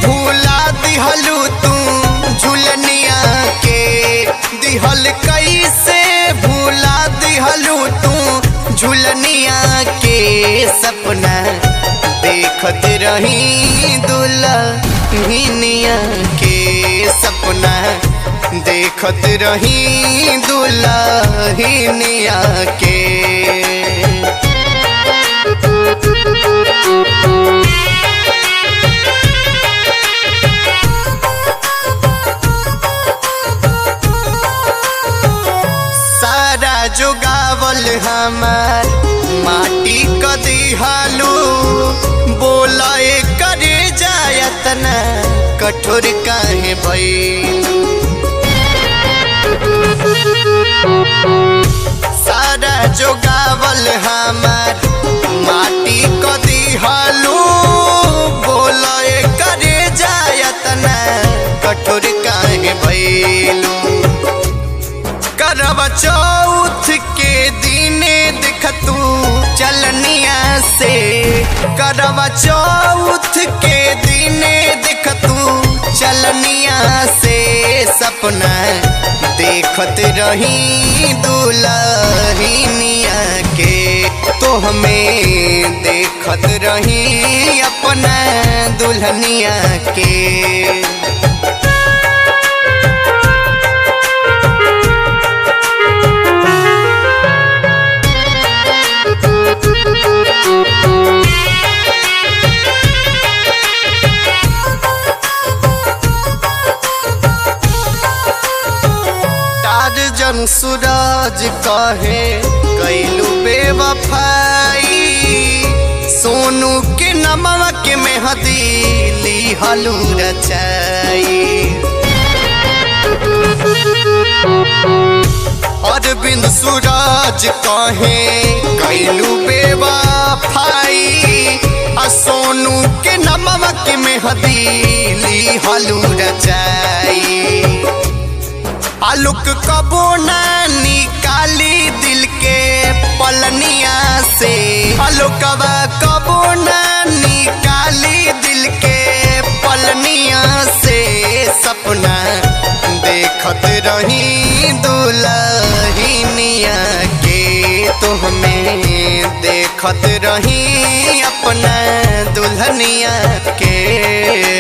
भूला दिहलू तू झुलनिया के दिहल कैसे भूला दिहलू तू झुलनिया के सपना देखत रही दुल्हनिया के सपना देखत रही दुल्हनिया के सारा जोगावल हमार माटी क दिहालू बोला करे जायतन कठोर काहे भइलू सारा जोगावल हमार माटी क दिहालू बोला करे जायतन कठोर काहे भइलू करब चौथ के दिने देख तू चलनिया से करब चौथ के दिने देख तू चलनिया से सपना देखत रही दुल्हनिया के तो हमें देखत रही अपना दुल्हनिया के जन सूरज कहे कैलू बेवफाई सोनू के नमवा के मेहदी ली हलू रचाई अरविंद सूरज कहे कैलू बेवफाई आ सोनू के नमवा के मेहदी ली हलू रचाई आलुक कबो ना निकाली दिल के पलनिया से आलुकवा कबो ना निकाली दिल के पलनिया से सपना देखत रही दुल्हनिया के तो हमें देखत रही अपना दुल्हनिया के